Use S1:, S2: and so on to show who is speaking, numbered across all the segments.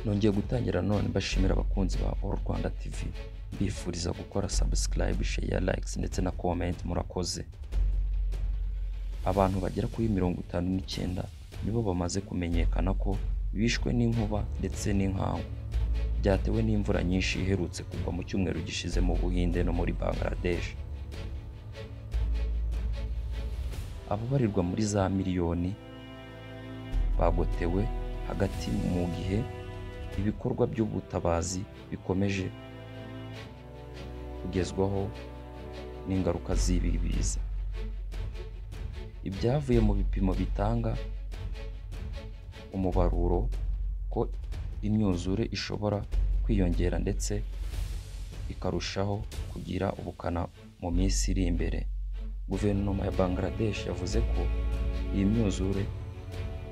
S1: nongeye gutangira none mbashimira abakunzi ba All Rwanda TV mbifuriza gukora subscribe, share, likes ndetse na comment murakoze abantu bagera kuri mirongo itanu n'icyenda nibo bamaze kumenyekana ko bishwe n'inkuba ndetse n'inkangu byatewe n'imvura nyinshi iherutse kugwa mu cyumweru gishize mu Buhinde no muri Bangladesh ababarirwa muri za miliyoni bagotewe hagati mu gihe ibikorwa by'ubutabazi bikomeje kugezwaho n'ingaruka z'ibi biza ibyavuye mu bipimo bitanga umubaruro ko imyuzure ishobora kwiyongera ndetse ikarushaho kugira ubukana mu minsi iri imbere guverinoma ya bangladesh yavuze ko iyi myuzure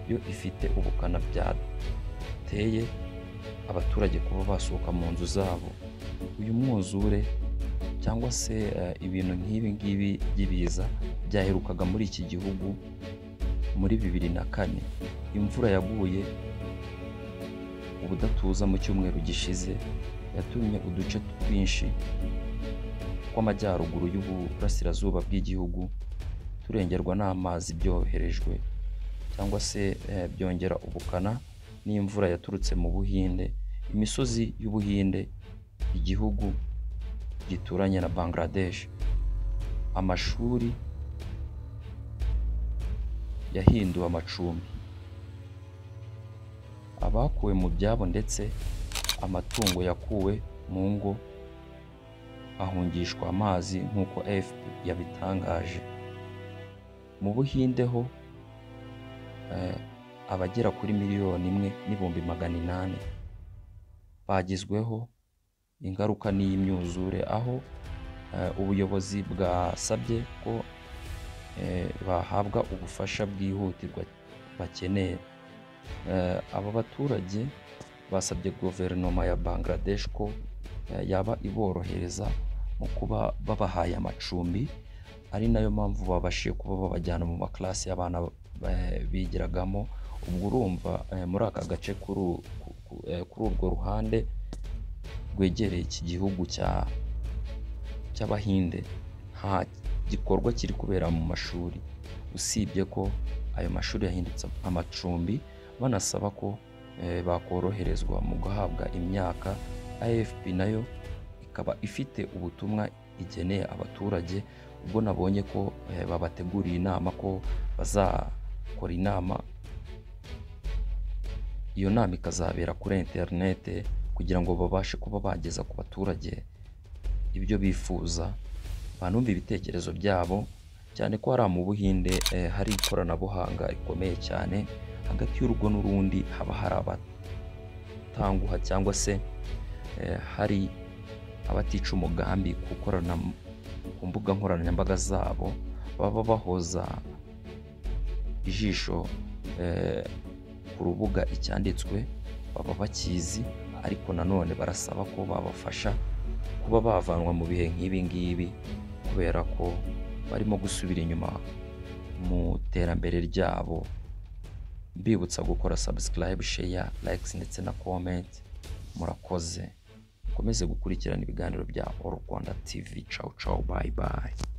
S1: yo ifite ubukana byateye abaturage kuba basohoka mu nzu zabo uyu mwuzure cyangwa se eh, ibintu nk'ibi ngibi by'ibiza byaherukaga muri iki gihugu muri bibiri na kane imvura yaguye ubudatuza mu cyumweru gishize yatumye uduce twinshi tw'amajyaruguru y'uburasirazuba bw'igihugu turengerwa n'amazi byoherejwe cyangwa se eh, byongera ubukana n'imvura yaturutse mu buhinde imisozi y'ubuhinde igihugu gituranye na bangladesh amashuri yahinduwe amacumbi abakuwe mu byabo ndetse amatungo yakuwe mu ngo ahungishwa amazi nk'uko fp yabitangaje mu buhinde ho eh, abagera kuri miliyoni imwe n'ibihumbi magana inani bagizweho ingaruka n'iyi myuzure aho eh, ubuyobozi bwasabye ko eh, bahabwa ubufasha bwihutirwa bakeneye Eh, aba baturage basabye guverinoma ya bangladesh ko eh, yaba iborohereza mu kuba babahaye amacumbi ari nayo mpamvu babashije kuba babajyana mu maklasi y'abana eh, bigiragamo ubwo urumva eh, muri aka gace kuri u- ku- ku- eh, kuri urwo ruhande rwegereye iki gihugu cya cy'abahinde nta gikorwa kiri kubera mu mashuri usibye ko ayo mashuri yahindutse amacumbi banasaba ko eh, bakoroherezwa mu guhabwa imyaka afp nayo ikaba ifite ubutumwa igeneye abaturage ubwo nabonye ko eh, babateguriye inama ko bazakora inama iyo nama ikazabera kuri interinete kugira ngo babashe kuba bageza ku baturage ibyo bifuza banumva ibitekerezo byabo cyane ko hariya mu buhinde eh, hari ikoranabuhanga rikomeye cyane hagati y'urugo n'urundi haba hari abatanguha cyangwa se eh, hari abatica umugambi gukorana ku mbuga nkoranyambaga zabo baba bahoza ijisho eh, ku rubuga icyanditswe baba bakizi ariko nanone barasaba ko babafasha kuba bavanwa mu bihe nk'ibi ngibi kubera ko barimo gusubira inyuma mu iterambere ryabo mbibutsa gukora subscribe, share, likes ndetse na comment murakoze mukomeze gukurikirana ibiganiro bya All Rwanda TV ciao ciao bye bye